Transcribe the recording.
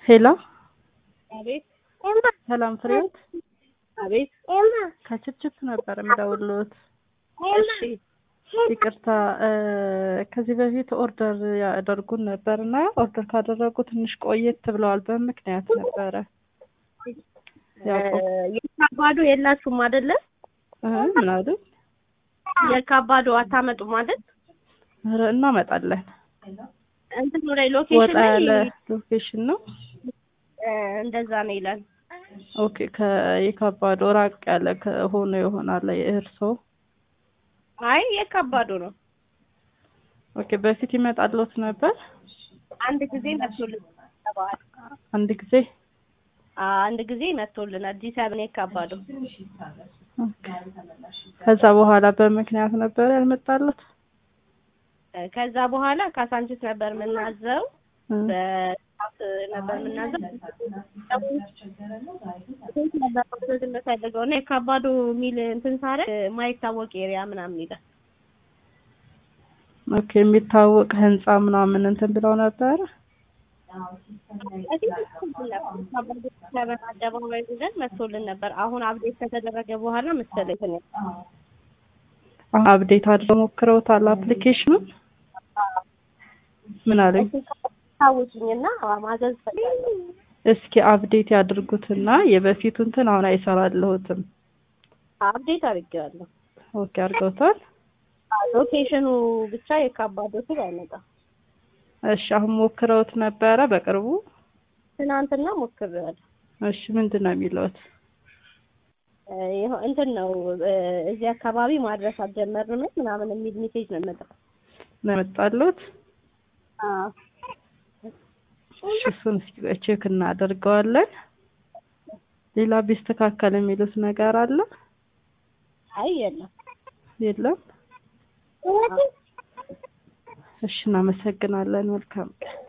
ሄሎ አቤት ሰላም ፍሬዎት አቤት ከችፕችፕ ነበር የምደውልዎት። እሺ ይቅርታ ከዚህ በፊት ኦርደር ያደርጉን ነበር እና ኦርደር ካደረጉ ትንሽ ቆየት ብለዋል። በምክንያት ነበረ ያውቁ የካባዶ የላችሁም አይደለ? እ ምን አሉ? የካባዶ አታመጡም አይደል? ኧረ እናመጣለን። እንትኑ ላይ ወጣ ሎኬሽን ያለ ላይ ሎኬሽን ነው። እ እንደዛ ነው ይላል። ኦኬ ከየካባዶ ራቅ ያለ ከሆነ ይሆናል የእርሶ አይ የካባዶ ነው። ኦኬ በፊት ይመጣልዎት ነበር? አንድ ጊዜ መጥቶልን ተባለ። አንድ ጊዜ አንድ ጊዜ መጥቶልናል። ዲ ሰብን የካባዶ ኦኬ። ከዛ በኋላ በምክንያት ነበር ያልመጣልዎት? እ ከዛ በኋላ ካሳንቺስ ነበር የምናዘው እ በሰዓት ነበር የምናዘው ስንት ነበር ማዘዝ የምፈልገው እና የካባዶ የሚል እንትን ሳደርግ ማይታወቅ ኤሪያ ምናምን ይላል። ኦኬ የሚታወቅ ህንጻ ምናምን እንትን ብለው ነበረ። ለምን አደባባይ ብለን መጥቶልን ነበር። አሁን አብዴት ከተደረገ በኋላ መሰለኝ እንትን ያለው። አሁን አፕዴት አድርገው ሞክረውታል አፕሊኬሽኑን? ምን አሉኝ? ታውቂኝና ማዘዝ ፈልጋለሁ። እስኪ አፕዴት ያድርጉትና የበፊቱ እንትን አሁን አይሰራልዎትም። አብዴት አድርጌዋለሁ። ኦኬ አድርገውታል? ሎኬሽኑ ብቻ የካባዶ ስል አይመጣም። እሺ አሁን ሞክረውት ነበረ በቅርቡ? ትናንትና ሞክሬዋለሁ። እሺ ምንድን ነው የሚለዎት? እ ይኸው እንትን ነው እ እዚህ አካባቢ ማድረስ አልጀመርንም ምናምን የሚል ሜሴጅ ነው የመጣው። ነው የመጣልዎት? አዎ እሺ እሱን እስኪ ቼክ እናደርገዋለን። ሌላ ቢስተካከል የሚሉት ነገር አለ? አይ የለም። የለም? እሺ እናመሰግናለን። መልካም ቀን